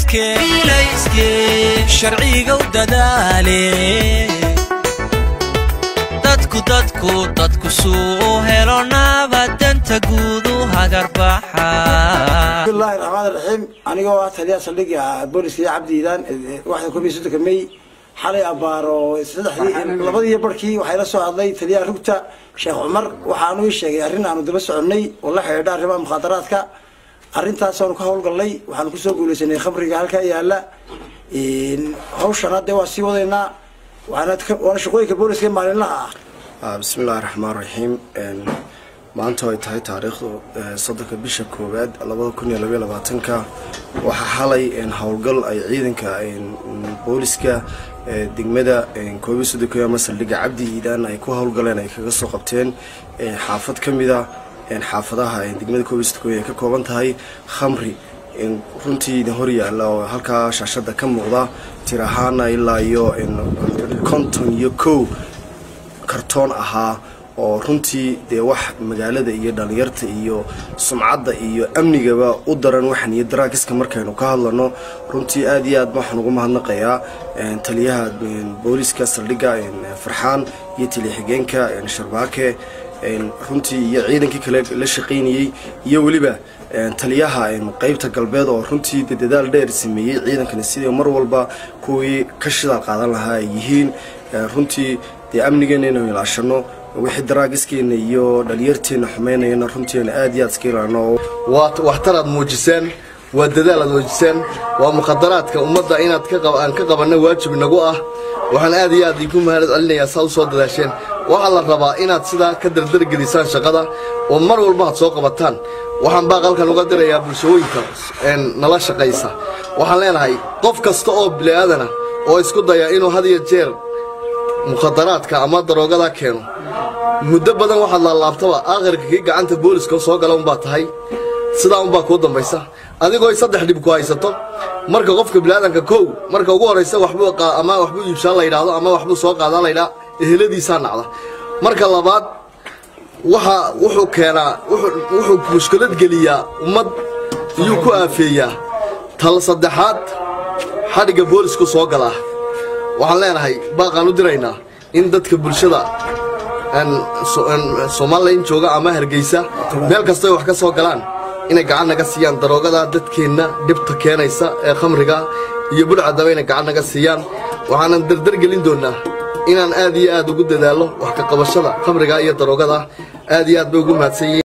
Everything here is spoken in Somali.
sharciga u dadaale dadku dadku dadku suu helo nabadanta guudu hagarbaxa bismillahi raxmaan raxiim anigoo ah taliyaha saldhigga booliska iyo cabdi iidaan waxda koob iyo soddonka may xalay abbaaro saddexdii labadii barhkii waxaa ila soo hadlay taliyaha rugta sheekh cumar waxaanu ii sheegay arrin aanu daba soconnay oo la xidhiidha arrimaha mukhaadaraadka arrintaasanu ka howlgallay waxaanu kusoo guulaysanay khamriga halkaa yaalla hawshana dee waa sii wadaynaa waana shaqooyinka booliska maalinlaha ah bismillahi raxmaan raxiim maanta ay tahay taariikhdu soddonka bisha koowaad labada kun iyo labaiyo labaatanka waxaa xalay howlgal ay ciidanka booliska degmada koobiyo soddonka ama saldhigga cabdi iidaan ay ku howlgaleen ay kaga soo qabteen xaafad ka mida xaafadaha degmada koobiyo soddonka ay ka kooban tahay khamri runtii idin hor yaalla oo halkaa shaashada ka muuqda tir ahaana ilaa iyo konton iyo kow kartoon ahaa oo runtii dee wax magaalada iyo dhalinyarta iyo sumcadda iyo amnigaba u daran waxan iyo daraagiska markaynu ka hadlano runtii aad iyo aad waxaan ugu mahadnaqayaa taliyaha booliska saldhigga farxaan iyo taliya-xigeenka sharbaake runtii iyo ciidankii kale la shaqaynayey iyo weliba taliyaha qeybta galbeed oo runtii de dadaal dheer sameeyey ciidankani sidii mar walba kuwii ka shidaal qaadan lahaa ay yihiin runtii dee amnigeena inaynu ilaashano wixii daraagiskeena iyo dhalinyarteena xumeynayana runtiina aad iyo aad iska ilaano waa waxtar aad muujiseen waa dadaal aad muujiseen waa mukhadaraadka ummadda inaad aan ka qabanna waajib nagu ah waxaan aad iyo aad igu mahad celinayaa saa u soo dadaasheen waxaa la rabaa inaad sidaa ka dardargelisaan shaqada oo mar walba aad soo qabataan waxaan baaqalkan uga dirayaa bulshooyinka nala shaqaysa waxaan leenahay qof kasta oo bili'aadana oo isku daya inuu had iyo jeer mukhadaraadka ama daroogada keeno muddo badan waxaad laalaabtaba aakhirka kii gacanta booliska soo gala unbaa tahay sidaa unbaa kuu dambaysa adigoo saddex dhib ku haysato marka qofka biliaadanka kow marka ugu horraysa waxbuu ama waxbuu iibshaan la yidhaahdo ama waxbuu soo qaadaa la yidhaha eheladiisaa nacda marka labaad waxa wuxuu keenaa wuxuu mushkilad geliyaa ummad iyuu ku aafeeyaa tal saddexaad xadhigga boolisku soo galaa waxaan leenahay baaqaan u diraynaa in dadka bulshada somalilan jooga ama hargeysa meel kastay wax ka soo galaan inay gacan naga siiyaan daroogada dadkeenna dhibta keenaysa ee khamriga iyo budhcadaba inay gacan naga siiyaan waxaanan dardargelin doonnaa inaan aad iyo aad ugu dadaallo wax ka qabashada khamriga iyo daroogada aad iyo aad bay ugu mahadsan yihiin